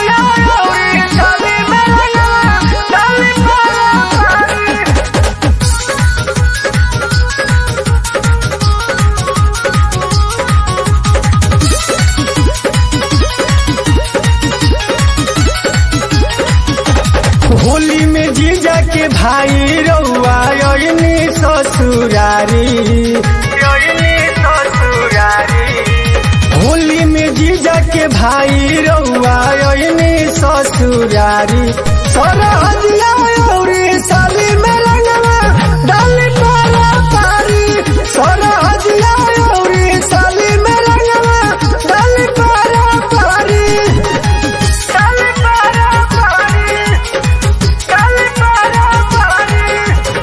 हदिया औरी साली में रंगवा डाली पारा पारी होली में जीजा के भाई रउआ योनी ससुरारी योनी ससुरारी होली में जीजा के भाई रउआ योनी ससुरारी सरहदिया औरी साली में रंगवा डाली पारा पारी सरहदिया औरी साली में रंगवा डाली पारा पारी डाली पारा पारी डाली पारा पारी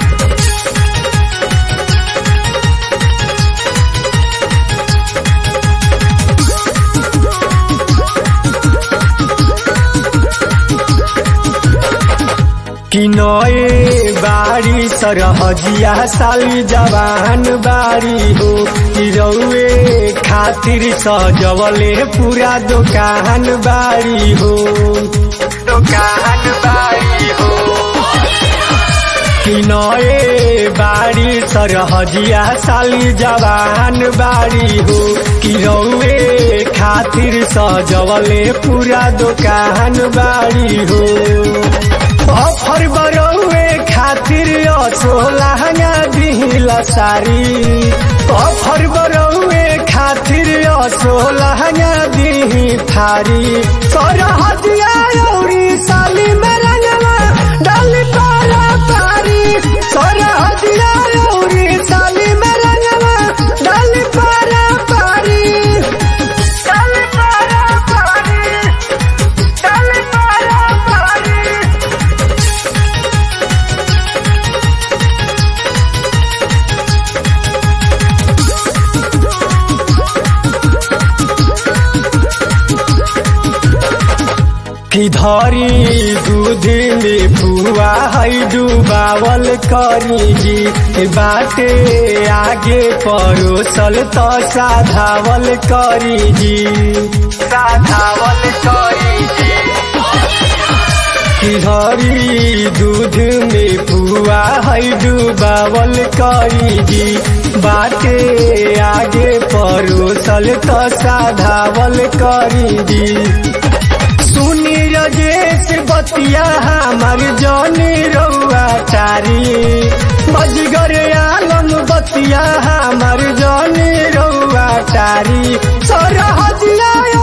कि नए बारी सरहजिया साली जवान बारी हो कि रउए खातिर सजवले पूरा दुकान बारी हो दुकान बारी हो कि नए बारी सरहजिया साली जवान बारी हो कि रउए खातिर सजवले पूरा दुकान बारी हो अफर बरौए खातिर असोलहंगा दिहिला सारी अफर बरौए खातिर असोलहंगा दिही थारी सरहदिया औरी साली में रंगवा डाली पारा पारी सरहदिया औरी साली में रंगवा डाली पारा पारी डाली पारा पारी डाली पारा पारी कि धरी दूध में फुआ है डुबावल करी बाटे आगे परोसल तो साधावल करी जी साधावल करी कि हरी दूध में फुआ है डुबावल करी जी बाटे आगे परोसल तो साधावल करी जी सुनी रजेश बतिया हमार जनी रउआ चारी बजगर आलम बतिया हमार जनी रउआ चारी सरहदिया